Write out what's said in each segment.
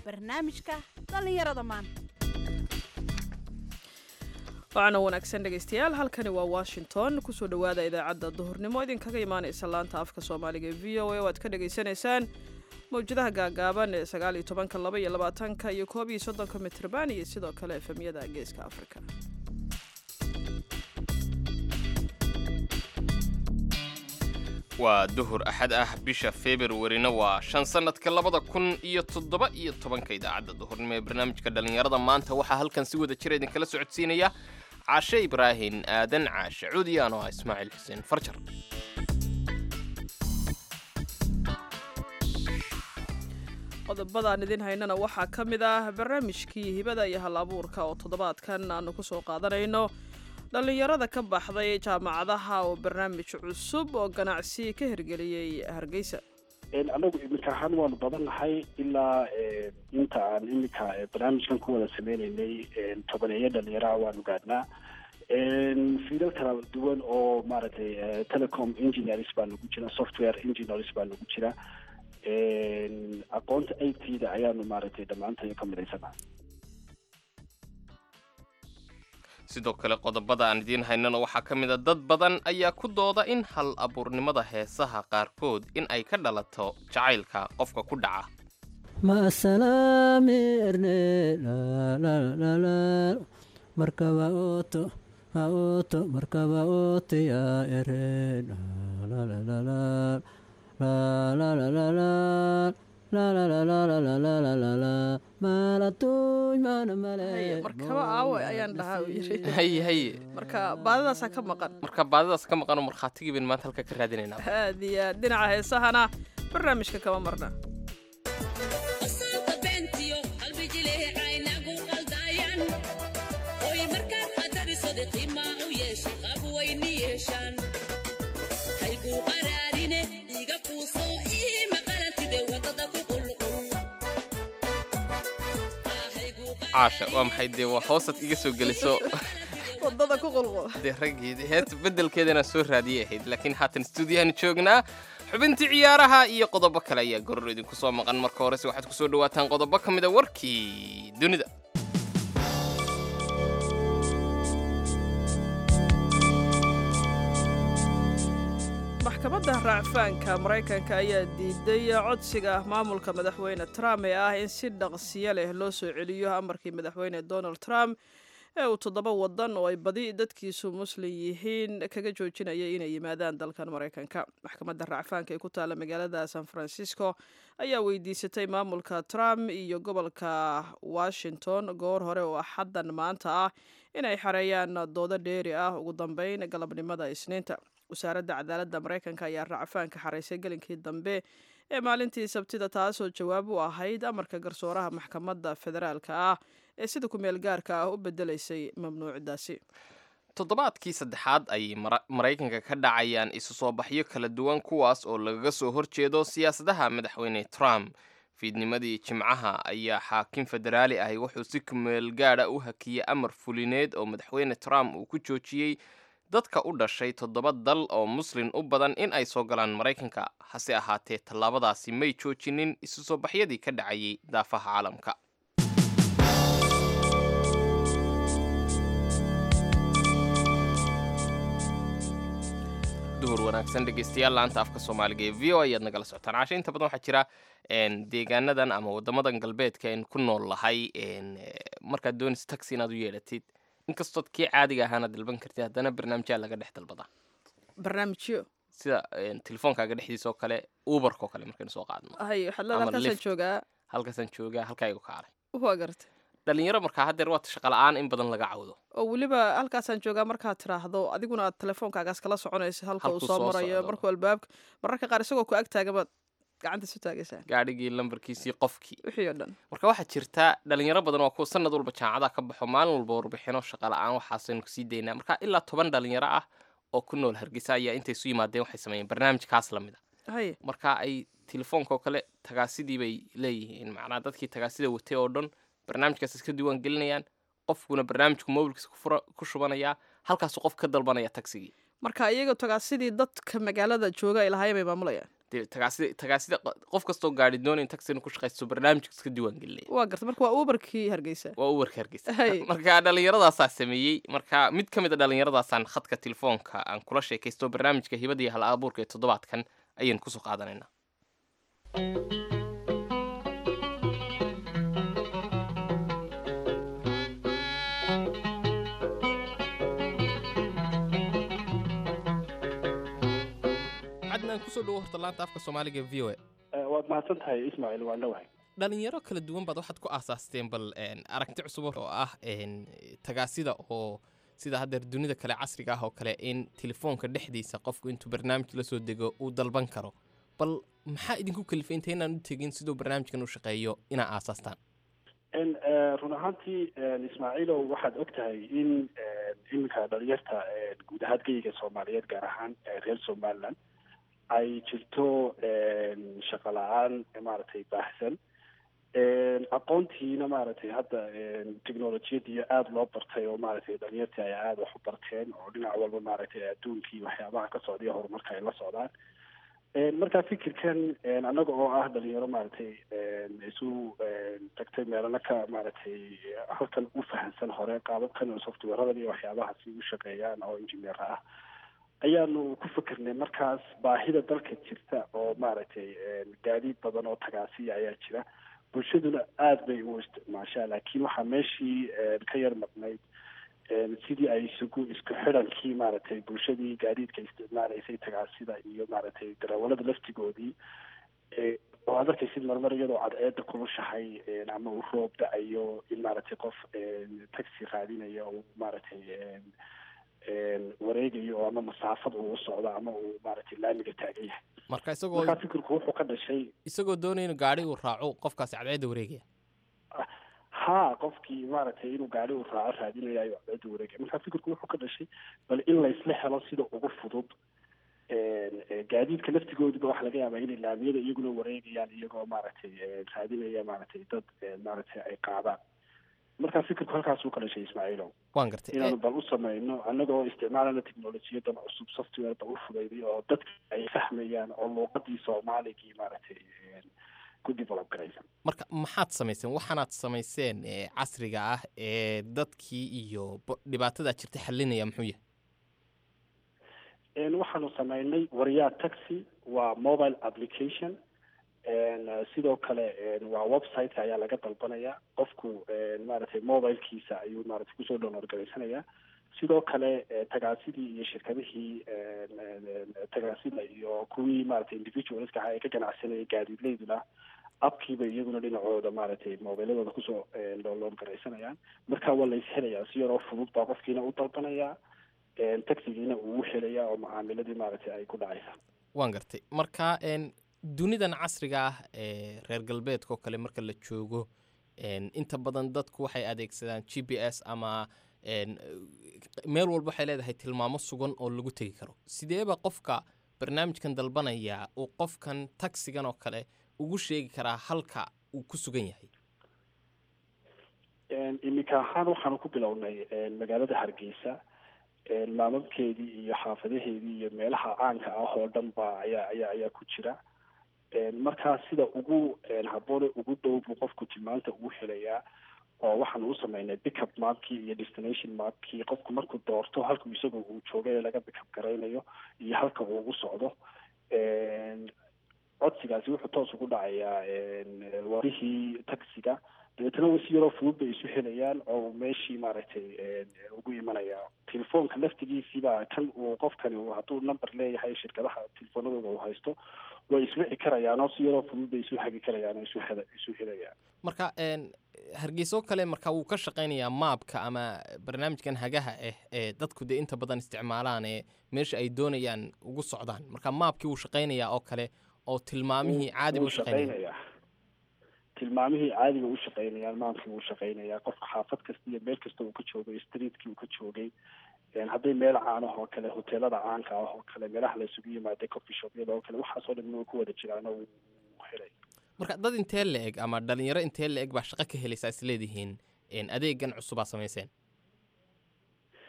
barnaamijka dhallinyarada maanta waana wanaagsan dhegaystayaal halkani waa washington kusoo dhowaada idaacadda duhurnimo idinkaga imaanaysa laanta afka soomaaliga ee v o a oo aad ka dhagaysanaysaan mawjadaha gaagaaban ee sagaal iyo tobanka laba iyo labaatanka iyo koob iyo soddonka mitrban iyo sidoo kale efemyada geeska afrika waa duhur axad ah bisha februarina waa shan sannadka labada kun iyo toddoba iyo tobanka idaacadda duhurnimo ee barnaamijka dhallinyarada maanta waxaa halkan si wada jira idinkala socodsiinaya caashe ibraahin aadan caashe cuudiyaan oo ah ismaaciil xuseen farjar qodobadaan idin haynana waxaa ka mid ah barnaamijkii hibada iyo hal abuurka oo toddobaadkan aanu kusoo qaadanayno dhallinyarada ka baxday jaamacadaha oo barnaamij cusub oo ganacsi ka hirgeliyey hargeysa anagu iminka ahaan waanu badan nahay ilaa inta aan iminka barnaamijkan ku wada sameyneynay tobaneeyo dhalinyaraha waanu gaadhnaa fiilal kala duwan oo maaragtay telecom engineers baa nagu jira software engineers baa nagu jira aqoonta i t da ayaanu maaragtay dhammaantayo ka midhaysana sidoo kale qodobada aan idiin haynana waxaa ka mid a dad badan ayaa ku dooda in hal abuurnimada heesaha qaarkood in ay ka dhalato jacaylka qofka ku dhaca maasalaamerne markaba oto ha oto markaba otoya ere markaba aawe ayaan dhahaa uu yiri haye haye marka baadidaasaa ka maqan marka baadidaas ka maqanoo markhaatigii baynu maanta halka ka raadinaynaa aad iyo aad dhinaca heesahana barnaamijka kama marna caasha waa maxay dee waa hoosad iga soo geliso wadada ku qulqul dee raggii heesta beddelkeedana soo raadiyay ahayd laakiin haatan stuudiyahan joognaa xubintii ciyaaraha iyo qodobo kale ayaa goror idinku soo maqan marka horese waxaad ku soo dhawaataan qodobo ka mid a warkii dunida maxkamadda raacfaanka maraykanka ayaa diiday codsiga maamulka madaxweyne trump ee ah in si dhaqsiyo leh loo soo celiyo amarkii madaxweyne donald trump ee uu toddoba wadan oo ay badi dadkiisu muslim yihiin kaga joojinayay inay yimaadaan dalkan maraykanka maxkamadda raacfaanka ee ku taalla magaalada san francisco ayaa weydiisatay maamulka trump iyo gobolka washington goor hore oo axaddan maanta ah inay xareeyaan doodo dheeri ah ugu dambeyn galabnimada isniinta wasaaradda cadaaladda maraykanka ayaa racfaanka xaraysay gelinkii dambe ee maalintii sabtida taasoo jawaab u ahayd amarka garsooraha maxkamadda federaalka ah ee sida ku-meel gaarka ah u bedelaysay mamnuucdaasi toddobaadkii saddexaad ayay maraykanka ka dhacayaan isu soo baxyo kala duwan kuwaas oo lagaga soo horjeedo siyaasadaha madaxweyne trump fiidnimadii jimcaha ayaa xaakim federaali ahi wuxuu si kumeel gaadha u hakiyey amar fulineed oo madaxweyne trump uu ku joojiyey dadka u dhashay toddoba dal oo muslin u badan in ay soo galaan maraykanka hase ahaatee tallaabadaasi may joojinin isu soo baxyadii ka dhacayay daafaha caalamka duhur wanaagsan dhegeystayaal laanta afka soomaaliga ee v o ayaad nagala socotaan caashe inta badan waxaa jira deegaanadan ama wadamadan galbeedka aynu ku nool lahay markaad doonaysa taxi inaad u yeedhatid inkastood kii caadiga ahaana dalban kartid haddana barnaamijyaa laga dhex dalbadaa barnaamijyo sida telefoonkaaga dhexdiisa oo kale uberka oo kale markaynu soo qaadno hay waxaad leeda Ama halkaasaan lift. joogaa halkaasaan joogaa halkaygu kaalay waa garta dhalinyaro markaa haddeer waata shaqa la-aan in badan laga cawdo oo weliba halkaasaan joogaa markaad tiraahdo adiguna aad telefoonkaagaas kala soconayso halka uu Halkuu soo soo marayo socdo. markuu albaabka mararka qaar isagoo ku ag taagamaad gacanta isu taagaysaa gaadhigii lambarkiisii qofkii wixii oo dhan marka waxaa jirta dhalinyaro badan waa kuwa sanad walba jaamacadaha ka baxo maalin walba warbixino shaqa la-aan waxaasaynu kusii daynaa marka ilaa toban dhalinyaro ah oo ku nool hargeysa ayaa intay isu yimaadeen waxay sameeyeen barnaamij kaas la mid a haye marka ay telefoonka oo kale tagaasidii bay leeyihiin macnaa dadkii tagaasida watay oo dhan barnaamijkaas iska diiwaan gelinayaan qofkuna barnaamijku mobilkiisa ku fura- ku shubanayaa halkaasuu qof ka dalbanaya tagsigii marka iyaga togaa sidii dadka magaalada jooga ay lahaayeen bay maamulayaan dee tagaasida tagaasida q- qof kastoo gaari doonaya taxi inuu ku shaqaysto barnaamijka iska diiwaan gelinaya waa garta marka waa uberkii hargeysa waa uberka hargeysa Hay. marka dhallinyaradaasaa sameeyey marka mid ka mid a dhallinyaradaasaan khadka telefoonka aan kula sheekaysto barnaamijka hibada iyo hal abuurka ee toddobaadkan ayaynu kusoo qaadanaynaa cadnaan kusoo dhawo horta laanta afka soomaaliga v o a Eh, waad mahadsan tahay ismaaciil waan dhawahay dhalinyaro kala duwan baad waxaad ku aasaasteen bal een, aragti cusub oo ah een, tagaasida oo sida haddeer dunida kale casriga ah oo kale in telefoonka dhexdiisa qofku intuu barnaamij la soo dego uu dalban karo bal maxaa idinku kalifay inta inaan u tegin siduu barnaamijkan u shaqeeyo inaa aasaastaan En, eh, run ahaantii en, ismaaciilow waxaad og tahay in en, iminka dhalinyarta en, guud ahaan geyiga soomaaliyeed gaar ahaan eh, reer somaliland ay jirto en, shaqo la-aan eh, maaragtay baahsan En, aqoontiina maaragtay hadda en, technolojiyadii aada loo bartay oo maaragtay dhalinyartii ay aada wax u barteen oo dhinac walba maaragtay adduunkii waxyaabaha ka socday horumarka ay la socdaan En, marka fikirkan en, annaga oo ah dhalinyaro maaragtay en, isu en, tagtay meelana ka maaragtay halkan u fahansan hore qaababkan oo softwareradan iyo waxyaabahaasi u shaqeeyaan oo engineer ah ayaanu ku fikirnay markaas baahida dalka jirta oo maaragtay en, gaadiid badan oo tagaasiya ayaa jira bulshaduna aada bay u isticmaashaa laakiin waxaa meeshii en, ka yar maqnayd en, sidii ay isugu isku xidhankii maaragtay bulshadii gaadiidka isticmaalaysay tagaasida iyo maaragtay darawalada laftigoodii e oo aad arkaysid marmar iyadoo cadceeda kulushahay en, ama uu roob da-ayo in maaragtay qof en, taxi raadinaya uu maaragtay en, en, wareegayo oo ama masaafad uu u socdo ama uu maaragtay laamiga taagan yahay marka isagoo markaa fikirku wuxuu ka dhashay isagoo doonaya inuu gaari uu raaco qofkaasi cadceedda wareegaya ha qofkii maaragtay inuu gaari uu raaco raadinaya ayuu cadceeda wareegaya markaa fikirku wuxuu ka dhashay bal in laysla helo sida ugu fudud en, eh, gaadiidka laftigoodiba waxaa laga yaabaa inay laamiyada iyaguna wareegayaan iyagoo maaragtay eh, raadinaya maaragtay dad eh, maaragtay ay qaadaan markaa fikirku halkaasuu ka dhashay ismaaciilow waan gartay inaanu bal u samayno annagoo isticmaalana technolojiyadan cusub software ba u fudayday oo dadka ay fahmayaan oo luuqadii soomaaligii maaragtay en, ku develop garaysan marka maxaad samayseen waxaanaad samayseen ee casriga ah ee dadkii iyo bo- dhibaatadaa jirta xalinaya muxuu yahay En, waxaanu sameynay waryaa taxi waa mobile application En, eh, sidoo kale en, waa website ayaa laga dalbanaya qofku en, maaragtay mobilekiisa ayuu maaragtay kusoo download garaysanaya sidoo kale eh, tagaasidii iyo shirkadihii en, en, en, tagaasida iyo kuwii maaragtay individualska ah ee ka ganacsanayay gaadiidleyduna abkiiba iyaguna dhinacooda maaragtay mobiladooda kusoo en, download garaysanayaan marka waa la ishelayaa si yaroo fudud baa qofkiina u dalbanaya en, taxigiina uu u helayaa oo macaamiladii maaragtay ay ku dhacaysa waan gartay marka een, dunidan casriga ah ee reer galbeedka oo kale marka la joogo een, inta badan dadku waxay adeegsadaan g p s ama een, meel walba waxay leedahay tilmaamo sugan oo lagu tegi karo sideeba qofka barnaamijkan dalbanaya uu qofkan taksigan oo kale ugu sheegi karaa halka uu ku sugan yahay En, iminka ahaan waxaanu ku bilownay en, magaalada hargeysa en, maamabkeedii iyo xaafadaheedii iyo meelaha caanka ah oo dhan ba ayaa ayaa ayaa ku jira En, markaa sida ugu en, habboone ugu dhow buu qofku tilmaanta ugu helayaa oo waxaanu u sameynay pickup mapkii iyo destination mapkii qofku markuu doorto halkuu isaga uu jooga ee laga pickup garaynayo iyo halka uu ugu socdo En, codsigaasi wuxuu toos ugu dhacayaa en, warihii taxiga dabeetana wa si yaroo fudud bay isu helayaan oo meeshii maaragtay en, ugu imanaya telefoonka laftigiisiibaa kan uu qofkani uu hadduu number leeyahay shirkadaha telefoonadooda uu haysto way iswici karayaan oo si yaroo fudud bay isu hagi karayaan oo isu hela isu helayaan marka een, hargeyso kale marka wuu ka shaqaynayaa maabka ama barnaamijkan hagaha ah ee dadku dee inta badan isticmaalaan ee meesha ay doonayaan ugu socdaan marka maabkii wuu shaqaynayaa oo kale oo tilmaamihii caadi buu wuu shaqaynaya shaqaynayaa tilmaamihii caadiga u shaqaynayaan maamkii wuu shaqaynayaa qofka xaafad kasta iyo meel kasta uu ka joogay streetkii uu ka joogay En, hadday meel caan ah oo kale hoteelada caanka ah oo kale meelaha la isugu yimaaday coffee shopyada oo kale waxaasoo dhan way ku wada jiraan oo wuu helay marka dad intee la eg ama dhalinyaro intee la eg baa shaqo ka helaysaa is leedihiin een, adeegan cusubaa samayseen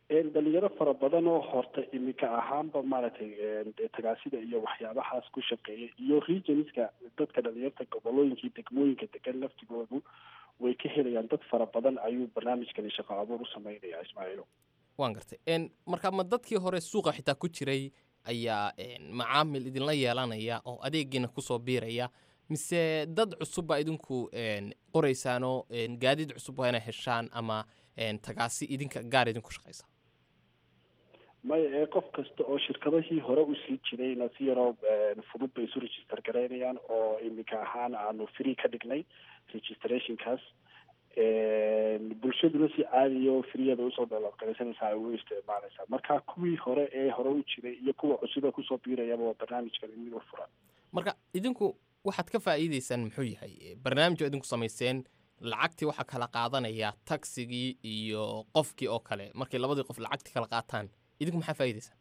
dhalinyaro fara badan oo horta iminka ahaanba maaragtay dee tagaasida iyo waxyaabahaas ku shaqeeya iyo regionska dadka dhalinyarta gobolooyinkii degmooyinka degan laftigoodu way ka helayaan dad fara badan ayuu barnaamijkani shaqo abuur u sameynaya ismaaciilo waan gartay marka ma dadkii hore suuqa xitaa ku jiray ayaa macaamil idinla yeelanaya oo adeegiina kusoo biiraya mise dad cusub baa idinku qoraysaanoo gaadiid cusub waa inay heshaan ama tagaasi idinka gaar idinku shaqaysa maya ee qof kasta oo shirkadahii hore usii jirayna si yaroo fudud bay isu register garaynayaan oo iminka ahaan aanu free ka dhignay registrationkaas bulshaduna si caadiya oo freeyada usoo daloodgaraysanaysa ay u isticmaalaysaa marka kuwii hore ee hore u jiray iyo kuwa cusuba kusoo biirayaba waa barnaamijkan mid u furan marka idinku waxaad ka faa'iideysaan muxuu yahay barnaamij oo idinku samayseen lacagtii waxaa kala qaadanaya tagsigii iyo qofkii oo kale markay labadii qof lacagtii kala qaataan idinku maxaa faa'iideysaan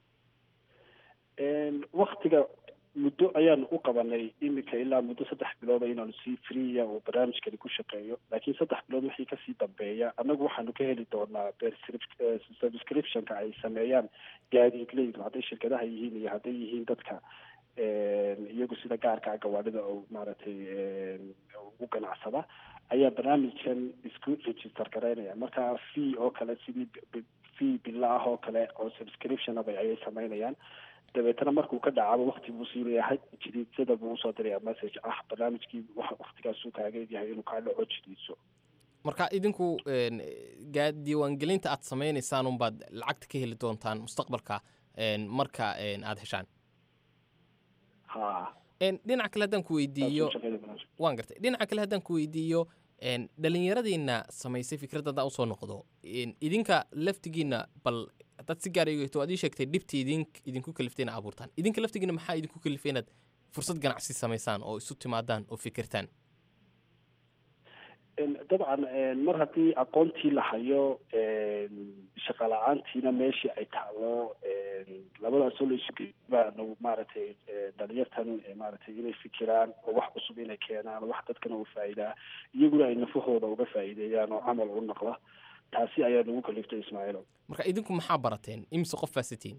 waktiga muddo ayaanu u qabanay iminka ilaa muddo saddex bilooda inaanu si freeya oo barnaamijkani ku shaqeeyo laakiin saddex bilood wixii kasii dambeeya annagu waxaanu ka heli doonaa subscriptionka ay sameeyaan gaadiidleydu hadday shirkadaha yihiin iyo hadday yihiin dadka iyagu sida gaarka gawaadhida oo maaragtay ugu ganacsada ayaa barnaamijkan isku register garaynaya marka fee oo kale sidii fee bila ah oo kale oo subscriptionaba ayay sameynayaan dabeetana markuu ka dhacaba wakti buu siinayaa jadiidsada buu usoo diraya message ah barnaamijkii waktigaasuu kaaga egyahay inuu kaa dhaco jadiidso marka idinku diiwaangelinta aad sameynaysaan unbaad lacagta ka heli doontaan mustaqbalka marka aada heshaan ha dhinaca kale haddaan ku weydiiyo waan gartay dhinaca kale haddaan ku weydiiyo dhalinyaradiina samaysay fikradda haddaan usoo noqdo idinka laftigiina bal haddaad si gaar eegto waad ii sheegtay dhibtii idin idinku kaliftay ina abuurtaan idinka laftigiina maxaa idinku kalifay inaad fursad ganacsi samaysaan oo isu timaadaan oo fikirtaan dabcan mar haddii aqoontii la hayo shaqa la-aantiina meeshii ay taalo labadaasoo la isu baanu maaragtay dhalinyartan maaragtay inay fikiraan oo wax cusub inay keenaan wax dadkana u faa'iidaa iyaguna ay nafahooda uga faa'iideeyaan oo camal u noqda taasi ayaa nagu kaliftay ismaaciilo marka idinku maxaa barateen imise qof faasitiin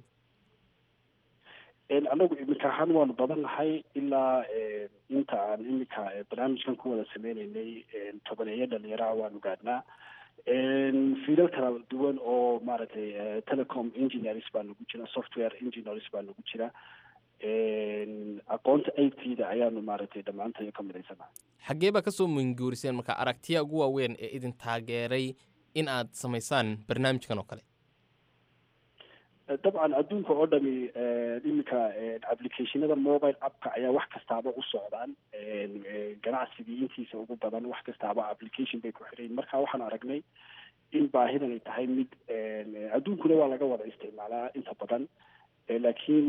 annagu iminka ahaan waanu badan nahay ilaa inta aan iminka barnaamijkan ku wada sameyneynay tobaneeyo dhalinyaraha waanu gaadhnaa fiilal kala duwan oo maaragtay telecom engineers baa nagu jira software engineers baa nagu jira aqoonta it da ayaanu maaragtay dhammaantayo ka midaysanaa xaggee baa kasoo minguuriseen marka aragtiya ugu waaweyn ee idin taageeray in aad samaysaan barnaamijkan oo kale dabcan adduunka oo dhami iminka applicationada mobile appka ayaa wax kastaaba u socdaan ganacsigii intiisa ugu badan wax kastaaba application bay ku xirayin marka waxaan aragnay in baahidan ay tahay mid adduunkuna waa laga wada isticmaalaa inta badan laakiin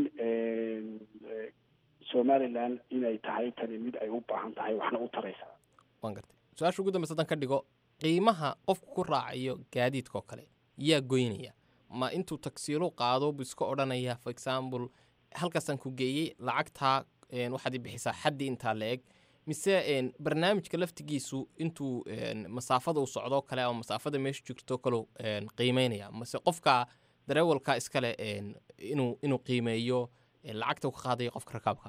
somaliland inay tahay tani mid ay u baahan tahay waxna u taraysaa waan gartay su-aasha ugu dambeysa haddaan ka dhigo qiimaha qofku ku raacayo gaadiidka oo kale yaa goynaya ma intuu tagsiilo qaado buu iska odhanaya for example halkaasaan ku geeyey lacagtaa waxaad i bixisaa xaddii intaa la eg mise barnaamijka laftigiisu intuu masaafada uu socdoo kale ama masaafada meesha jirto kale qiimeynaya mase qofka dareewalka iskale inuu inuu qiimeeyo lacagta uu ka qaadayo qofka rakaabka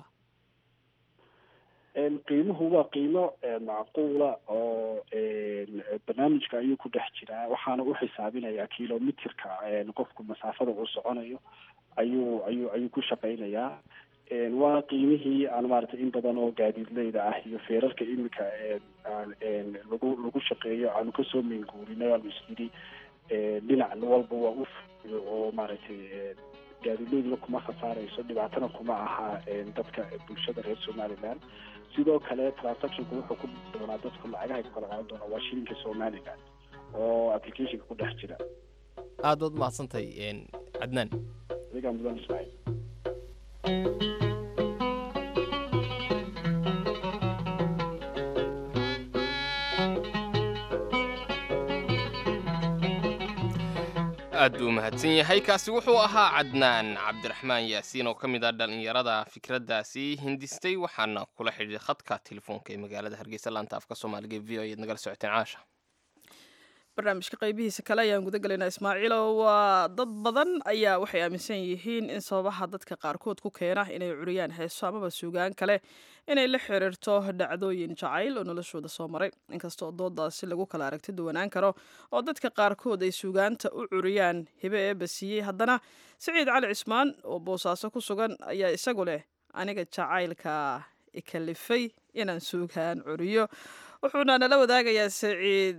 qiimuhu waa qiimo macquula oo barnaamijka ayuu ku dhex jiraa waxaana u xisaabinayaa kilomitirka qofku masaafada uu soconayo ayuu ayuu ayuu ku shaqaynayaa waa qiimihii aan maaragtay in badan oo gaadiidleyda ah iyo feerarka iminka lagu lagu shaqeeyo aanu kasoo meenguurinay aanu isyidhi dhinac walba waa u fuyo oo maaragtay gaadiidleyduna kuma khasaarayso dhibaatana kuma aha dadka bulshada reer somaliland sidoo kale transactionku wuxuu ku doonaa dadku lacagaha ku kala qaadan doonaa waa shilinka somaliland oo applicationka ku dhex jira aad baad mahadsantahay cadnaan adigaa mudan ismaaciil aad buu mahadsan yahay kaasi wuxuu ahaa cadnaan cabdiraxmaan yaasiin oo ka mid ah dhallinyarada fikraddaasi hindistay waxaana kula xidhiiray khadka telefoonka ee magaalada hargeysa laanta afka soomaaliga v o ayaad nagala socoteen caasha barnaamijka qaybihiisa kale ayaan guda gelaynaa ismaaciilo waa dad badan ayaa waxay aaminsan yihiin in sababaha dadka qaarkood ku keena inay curiyaan heeso amaba suugaan kale inay la xiriirto dhacdooyin jacayl oo noloshooda soo maray inkastoo doodaasi lagu kala aragti duwanaan karo oo dadka qaarkood ay suugaanta u curiyaan hibe eeba siiyey haddana siciid cali cismaan oo boosaaso ku sugan ayaa isagu leh aniga jacaylka ikalifay inaan suugaan curiyo wuxuuna nala wadaagayaa siciid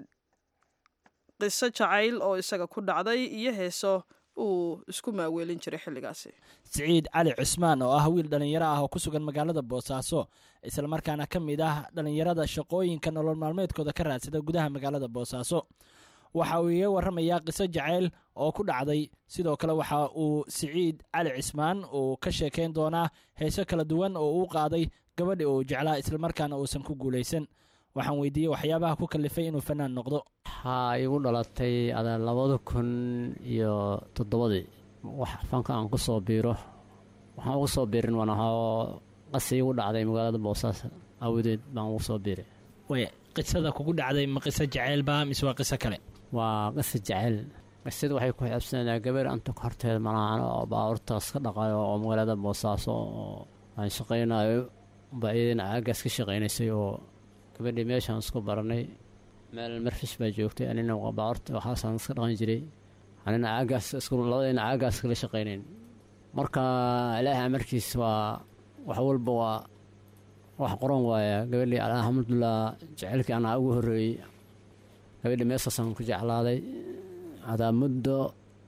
qiso jacayl oo isaga ku dhacday iyo heeso uu isku maaweelin jiray xilligaasi siciid cali cusmaan oo ah wiil dhallinyaro ah oo ku sugan magaalada boosaaso islamarkaana ka mid ah dhallinyarada shaqooyinka nolol maalmeedkooda ka raadsada gudaha magaalada boosaaso waxa uu iga warramayaa qiso jacayl oo ku dhacday sidoo kale waxa uu siciid cali cismaan uu ka sheekayn doonaa heeso kala duwan oo uu qaaday gabadhi uu jeclaa islamarkaana uusan ku guulaysan waxaan weydiiyey waxyaabaha ku kalifay inuu fanaan noqdo waxaa igu dhalatay ada labada kun iyo toddobadii wax fanka aan ku soo biiro waxaan ugu soo biirin waan ahaa qasi igu dhacday magaalada boosaaso awadeed baan ugu soo biiray way qisada kugu dhacday ma qiso jaceylba mise waa qiso kale waa qasi jecel qisada waxay ku xiabsanaa gabar anta horteeda malahan oo baabuurtaas ka dhaqayo oo magaalada boosaaso oo aan shaqaynayo baa iyadana aagaas ka shaqaynaysay oo gabadhii meeshaan isku baranay meel marfish baa joogtay anina baabuurta waxaasaan iska dhaqan jiray anina aagaas isku labadayna aagaas kala shaqaynayn marka ilaahay amarkiis waa wax walba waa wax qoran waaya gabadhii alxamdulilah jecelkii anaa ugu horreeyey gabadhii meesaasaan ku jeclaaday adaa muddo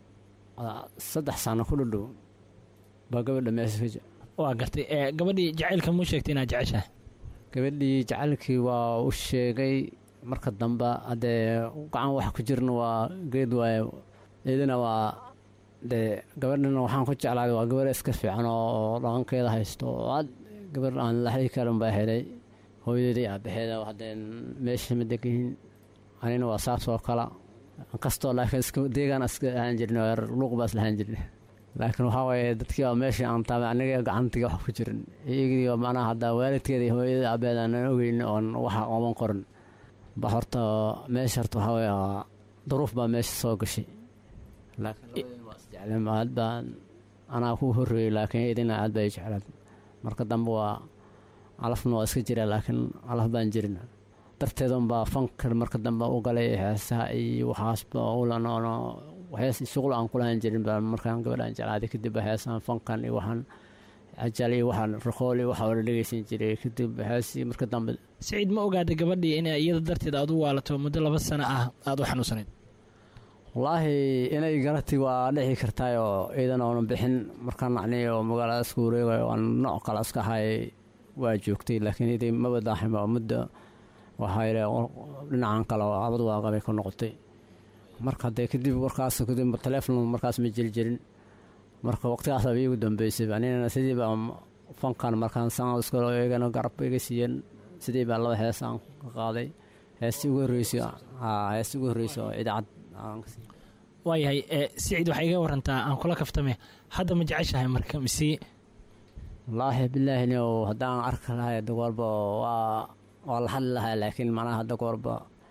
saddex sano ku dhadhow baa gabadha meesha ka waa gartay gabadhii jacaylka muu sheegtay inaad jeceshahay gabadhii jacaylkii waa u sheegay marka dambe haddee gacan wax ku jirna waa geed waaye idina waa dee gabadhana waxaan ku jeclaaday waa gabar iska fiican oo dhaqankeeda haysto oo ad gabar aan laxdi karin baa helay hooyadeedii aabaheeda haddeen meesha ma degihin anina waa saas oo kala kastoo laakiin iska deegaan iska ahaan jirna luuq baa isla ahaan jirna laakiin waxaa waaye dadkii baa meesha aan taabay aniga gacantiga wax ku jirin iyagii macnaha haddaa waalidkeeda iyo hooyada aabeed aanan ogeyn oon waxa ooman qorin ba horta meesha horta waxaa waaye duruuf baa meesha soo gashay laakiin waa isjecleen aad baan anaa ku horreeyey laakiin idina aad baa i jeclaad marka dambe waa calafna waa iska jira laakiin calaf baan jirin darteedan baa fankan marka dambe u galay heesaha iyo waxaasba ulanoono waxyaas shuqul aan kulahan jirin baa markaan gabadhaan jeclaaday kadib heesaan fankan iyo waxaan ajal iyo waxaan raqool iyo waxaa la dhegeysan jiray kadib heesii marka dambe siciid ma ogaaday gabadhii inay iyada darteed aad u waalato muddo laba sano ah aada u xanuunsanayd wallaahi inay garatay waa dhici kartaayoo iidan oona bixin markaan nacnay oo magaalada isku wareegayo aan nooc kale iska ahay waa joogtay laakiin iday maba daaxin baa muddo waxaa yidhi dhinacan kale oo abad waaqabay ku noqotay marka haddee kadib warkaas kadib taleefon markaas ma jiri jirin marka waqtigaas aba iigu dambeysay anina sidii baa fankan markaan san iskalo eegana garab iga siiyeen sidii baa laba hees aan ka qaaday heestii ugu horreysay heestii ugu horreysay oo idaacad waayahay siciid waxaa iga warantaa aan kula kaftame hadda ma jeceshahay marka mise wallaahi bilaahi nio haddaan arki lahay hadda goorba waa waa la hadli lahaa laakiin macnaha hadda goorba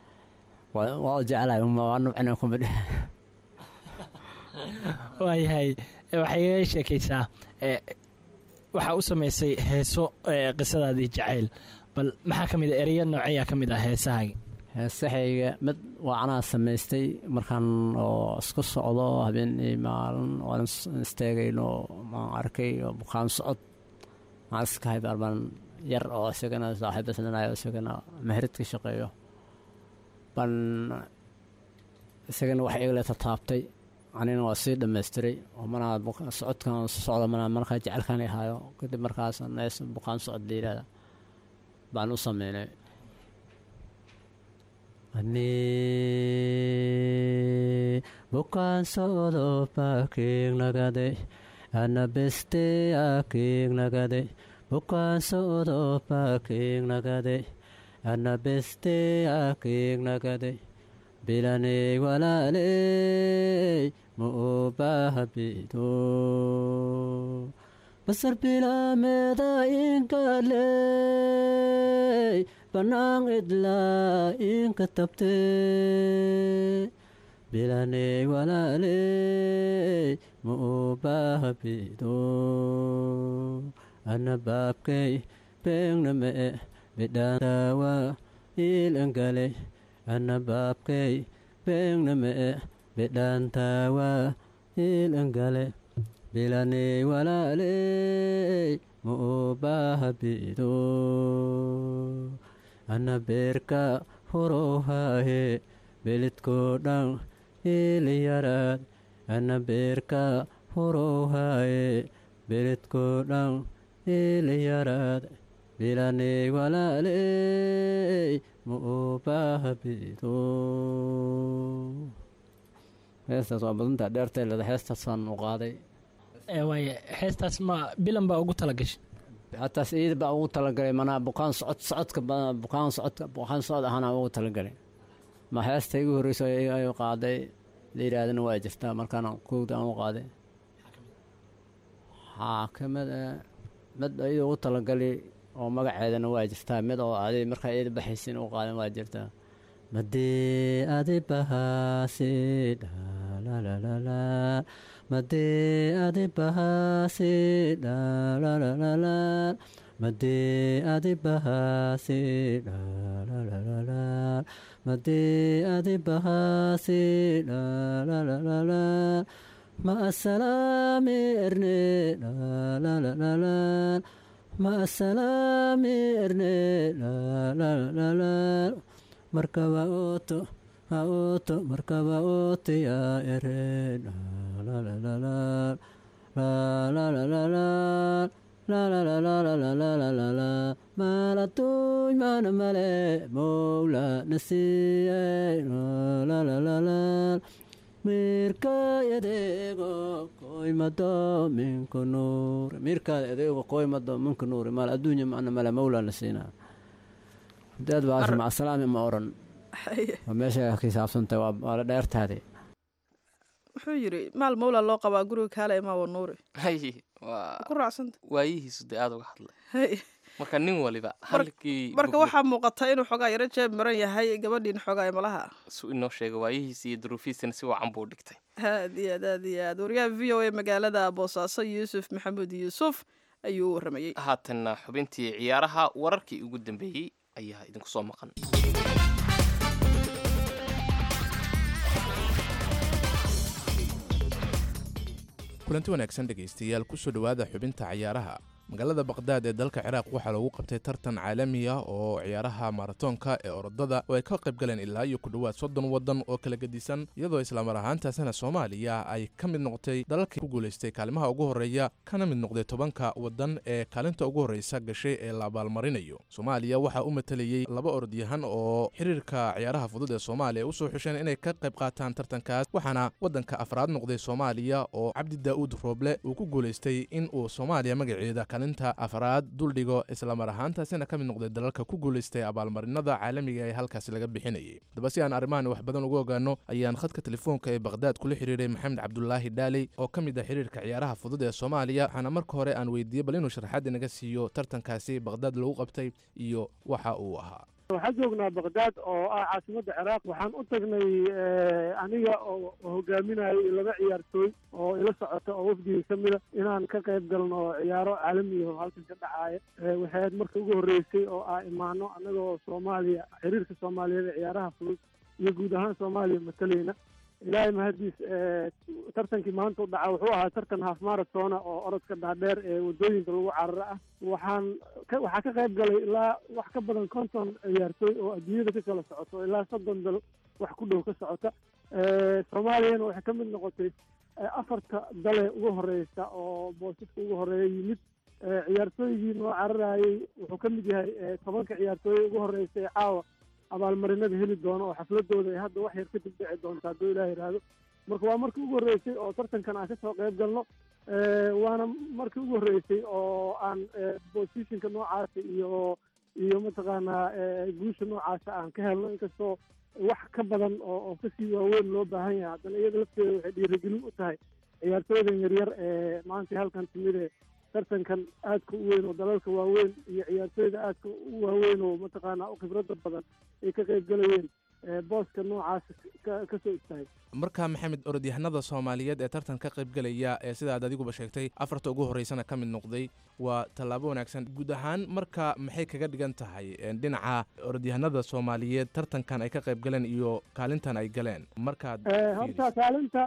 waa jeclahay waa nubcina kumid waayahay waxay iga sheekaysaa waxaa u samaysay heeso qisadaadii jacayl bal maxaa ka mid a ereya nooceeyaa ka mid ah heesahaaga heesahayga mid waa anaa samaystay markaan oo isku socdo habeen iyo maalin waan istaagayno maan arkay oo bukaan socod maan iskahay barbaan yar oo isagana saaxiib islanayo isagana meherid ka shaqeeyo ban isagana wax igale tataabtay anina waa sii dhamaystiray oo manaa socodkan socda manaa markaa jecelkan ahaayo kadib markaas nees bukaan socod layidhahda baan u sameynay ani bukaan socdo baakiignagade ana beste akiignagade bukaan socdo baakiignagade ana beste akiignagade bilaney walaaley ma u baahabido basar bilaameda inkaley banaan idlaa inka tabte bilaney walaaley ma uu baahabido ana baabkay beegna mee bidhaantaawa iilangale ana baabkay beegna mee bidhaantaawa iilangale bilaney walaaley ma uu baahabido ana beerka hurowhaahe belidkoo dhan iiliyaraad ana beerka hurowhaaye belidkoo dhan iiliyaraad bilaney walaaley ma uu baahabido heestaas waa badantaa dheerteeleda heestaasaan u qaaday waaye heestaas ma bilan baa ugu tala gashay hataas iida baa ugu talagalay manaa bukaan socod socodka bukaan socodka bukaan socod ahana ugu talagalay ma heesta igu horreyso ay qaaday la yidhaahdana waa jirtaa markaana kowda aan u qaaday xaakimad mid iyada ugu talagali oo magaceedana waa jirtaa mid oo adi markaa iyada baxaysin u qaadan waa jirtaa madee adi bahaasi dhalalala madee adi bahaasi dhalalala madee adi bahaasi dhalalala madee adi bahaasi dhalalala ma asalaami erne dhalalala ma asalaami erne dhalalala markaba ooto ha ooto markaba ooto yaa ere dhalalala lalalala lalalalalalala maalatuuy maana male mowla nasiiye lalalala mirkaay adeego koymado minka nuure mirkaad adeego koymado minka nuure maal adduunya macna male mowla nasiina daad baasi macasalaami ma oran waa meesha ka saabsantay waa la dheertaade wuxuu yidhi maal mawla loo qabaa guriga kaale imaawa nuuri hay waa ku raacsanta waayihiisu dee aada uga hadlay hay marka nin waliba halkii marka waxaa muuqata inuu xoogaa yaro jeeb maran yahay gabadhiin xoogaa malaha su inoo sheega waayihiisi iyo duruufiisana si wacan buu dhigtay aad iyo aad aad iyo aad wariyaha v o a magaalada boosaaso yuusuf maxamuud yuusuf ayuu u waramayey haatanna xubintii ciyaaraha wararkii ugu dambeeyey ayaa idinku soo maqan kulanti wanaagsan dhegaystayaal kusoo dhowaada xubinta ciyaaraha magaalada baqdaad ee dalka ciraaq waxaa lagu qabtay tartan caalami ah oo ciyaaraha maratoonka ee orodada oo ay ka qayb galeen ilaa iyo ku dhowaad soddon waddan oo kala gedisan iyadoo islamar ahaantaasina soomaaliya ay ka mid noqotay dalalkii ku guulaystay kaalimaha ugu horreeya kana mid noqday tobanka waddan ee kaalinta ugu horreysa gashay ee la abaalmarinayo soomaaliya waxaa u matalayey laba orodyahan oo xiriirka ciyaaraha fudud ee soomaaliya usoo xusheen inay ka qayb qaataan tartankaas waxaana waddanka afraad noqday soomaaliya oo cabdi daa'uud rooble uu ku guulaystay in uu soomaaliya magaceeda kalinta afraad duldhigo islamar ahaantaasina ka mid noqday dalalka ku guulaystay abaalmarinada caalamiga ee halkaasi laga bixinayay daba si aan arrimahan wax badan uga ogaano ayaan khadka telefoonka ee baqhdaad kula xiriiray maxamed cabdulaahi dhaaley oo ka mid ah xiriirka ciyaaraha fudud ee soomaaliya waxaana marka hore aan weydiiyey bal inuu sharaxaad inaga siiyo tartankaasi baqhdaad lagu qabtay iyo waxa uu ahaa waxaan joognaa baqdaad oo ah caasimadda ciraaq waxaan u tagnay aniga oo hogaaminayo laba ciyaartooy oo ila socota oo wafdiga ka mida inaan ka qayb galno ciyaaro caalamiya oo halkan ka dhacaaya waxay ahayd marka ugu horreysay oo ah imaano annagoo soomaaliya xiriirka soomaaliyeed ee ciyaaraha fudud iyo guud ahaan soomaaliya matalayna ilaahay mahadiis tartankii maanta u dhaca wuxuu ahaa tartan half maratona oo orodka dhaadheer ee waddooyinka lagu cararo ah waxaan waxaa ka qayb galay ilaa wax ka badan konton ciyaartooy oo adduunyada ka kala socoto ilaa soddon dal wax ku dhow ka socota soomaaliyana waxay ka mid noqotay afarta dale ugu horeysa oo boosaska ugu horeeya yimid ciyaartooygii noo cararayay wuxuu ka mid yahay tobanka ciyaartooy ugu horeysa ee caawa abaalmarinada heli doono oo xafladooda ay hadda wax yar kadib dhici doonta hadduu ilaah yidhaahdo marka waa markii ugu horreysay oo tartankan aan kasoo qayb galno waana markii ugu horreysay oo aan positionka noocaasa iyo iyo mataqaanaa guusha noocaasa aan ka helno inkastoo wax ka badan oo oo kasii waaweyn loo baahan yahay haddana iyada lafteeda waxay dhiirigelin u tahay ciyaartooydan yaryar ee maanta halkan timid ee tartankan aadka u weyn oo dalalka waaweyn iyo ciyaartooyda aadka u waaweyn oo mataqaanaa u khibradda badan ay ka qayb galayeen booska noocaas ka soo istaagay marka maxamed orodyahanada soomaaliyeed ee tartan ka qaybgelaya ee sidaad adiguba sheegtay afarta ugu horreysana ka mid noqday waa tallaabo wanaagsan guud ahaan marka maxay kaga dhigan tahay dhinaca orodyahanada soomaaliyeed tartankan ay ka qaybgaleen iyo kaalintan ay galeen markaad horta kaalinta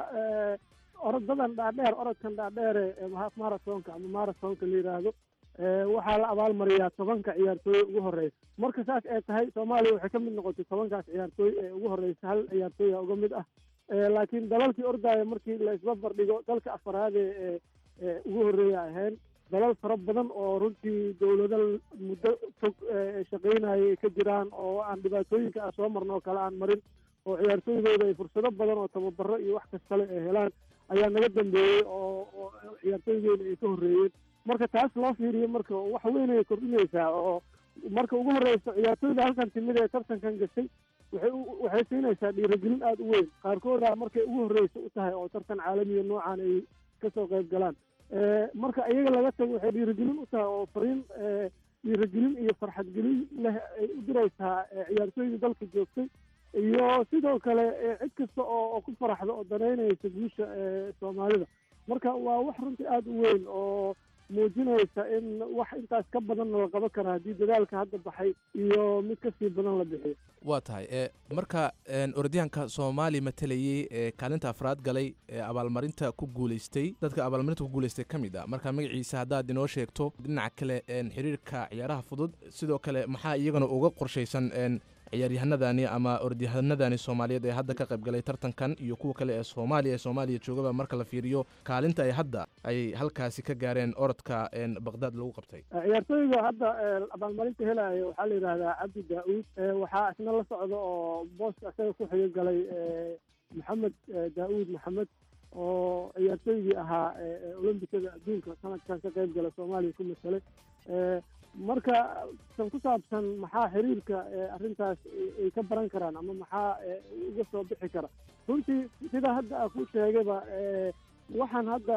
orodadan dhaadheer orodkan dhaadheere marathonka ama marathonka la yidhaahdo waxaa la abaalmariyaa tobanka ciyaartooy ugu horeysa marka saas ay tahay soomaaliya waxay ka mid noqotay tobankaas ciyaartooy ee ugu horeysa hal ciyaartooya uga mid ah laakiin dalalkii ordaya markii la isbabar dhigo dalka afaraade ee ugu horreeya ahayn dalal fara badan oo runtii dowlado muddo fog shaqaynayay ka jiraan oo aan dhibaatooyinka aan soo marno oo kale aan marin oo ciyaartooydooda ay fursado badan oo tababaro iyo wax kastale ay helaan ayaa naga dambeeyey oo oo ciyaartooydeena ay ka horreeyeen marka taas loo fiiriyo marka wax weyn ay kordhinaysaa oo marka ugu horreysa ciyaartooyda halkan timid ee tartankan gashay waxay waxay siinaysaa dhiirigelin aada u weyn qaarkooda markay ugu horreysa u tahay oo tartan caalamiya noocan ay kasoo qayb galaan marka iyaga laga tago waxay dhiirigelin u tahay oo fariin dhiirigelin iyo farxadgelin leh ay u diraysaa ciyaartooydii dalka joogtay iyo sidoo kale cid kasta oo ku faraxda oo danaynaysa guusha soomaalida marka waa wax runtii aada u weyn oo muujinaysa in wax intaas ka badanna la qaban kara haddii dadaalka hadda baxay iyo mid kasii badan la bixiyo waa tahay e marka orodyahanka soomaali matalayey ee kaalinta afraad galay ee abaalmarinta ku guuleystay dadka abaalmarinta ku guuleystay ka mid a marka magaciisa haddaad inoo sheegto dhinaca kale xiriirka ciyaaraha fudud sidoo kale maxaa iyagana uga qorshaysan ciyaaryahanadani ama orodyahanadani soomaaliyeed ee hadda ka qayb galay tartankan iyo kuwa kale ee soomaaliya ee soomaaliya joogaba marka la fiiriyo kaalinta ay hadda ay halkaasi ka gaareen orodka baqdaad lagu qabtay ciyaartooyga hadda abaalmarinta helaya waxaa la yidhahdaa cabdi daa-uud waxaa isna la socda oo booska isaga ku xiga galay maxamed daa-uud maxamed oo ciyaartooygii ahaa olombikada adduunka sanadkan ka qayb gala soomaaliya ku masalay marka san ku saabsan maxaa xiriirka arrintaas ay ka baran karaan ama maxaa uga soo bixi kara runtii sida hadda a ku sheegayba waxaan hadda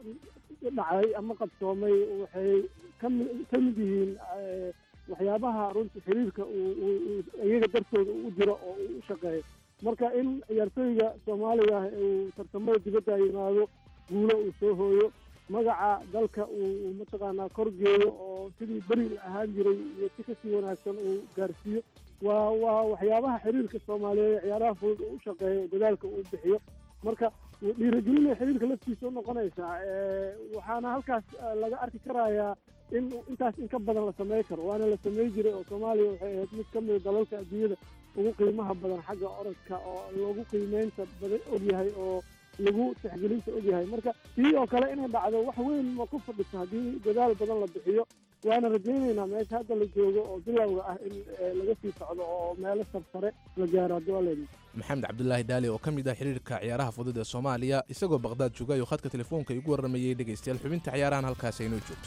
dhacay ama qabsoomay waxay kami ka mid yihiin waxyaabaha runtii xiriirka uu iyaga dartooda u jiro oo uu u shaqeeyo marka in ciyaartooyga soomaaliga ah uu tartamada dibadda yimaado guulo uu soo hooyo magaca dalka uu mataqaanaa korgeeyo oo sidii beri la ahaan jiray iyo si kasii wanaagsan uu gaarsiiyo waa waa waxyaabaha xiriirka soomaaliyeed ciyaaraha fudud uu u shaqeeyo dadaalka uu bixiyo marka dhiirigelinay xiriirka laftiisa unoqonaysaa waxaana halkaas laga arki karayaa in intaas in ka badan la samey karo waana la samey jiray oo soomaaliya waxay ahayd mid ka mida dalalka adduunyada ugu qiimaha badan xagga orodka oo lagu qiimeynta badan ogyahay oo lagu tixgelinta ogyahay marka tii oo kale inay dhacdo wax weyn ma ku fadhiso haddii dadaal badan la bixiyo waana rajaynaynaa meesha hadda la joogo oo bilowga ah in laga sii socdo oo meelo sarsare la gaaro haddii waa leedahay maxamed cabdulaahi daali oo ka mid ah xiriirka ciyaaraha fudud ee soomaaliya isagoo baqdaad jooga ayuu khadka telefoonka igu warramayey dhegaystayaal xubinta ciyaarahan halkaas aynoo joogto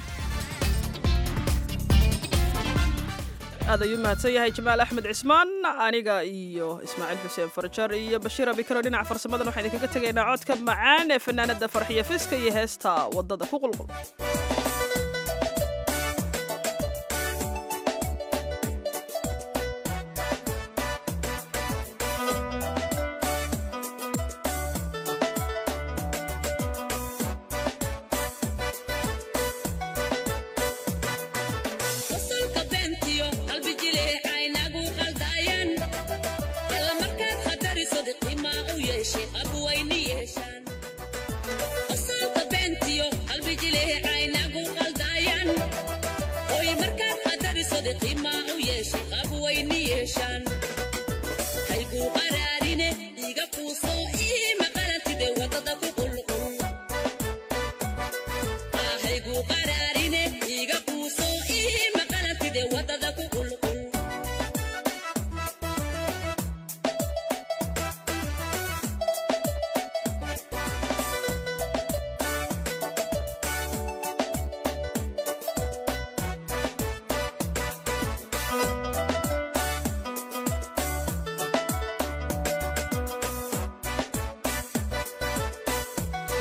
aad ayuu mahadsan yahay jamaal axmed cismaan aniga iyo ismaaciil xuseen farjar iyo bashiir abikaro dhinaca farsamadan waxaan idinkaga tegaynaa codka macaan ee fanaanada farxiya fiska iyo heesta waddada ku qulqul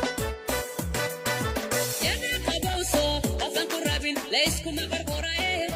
Lace kuma qarqorae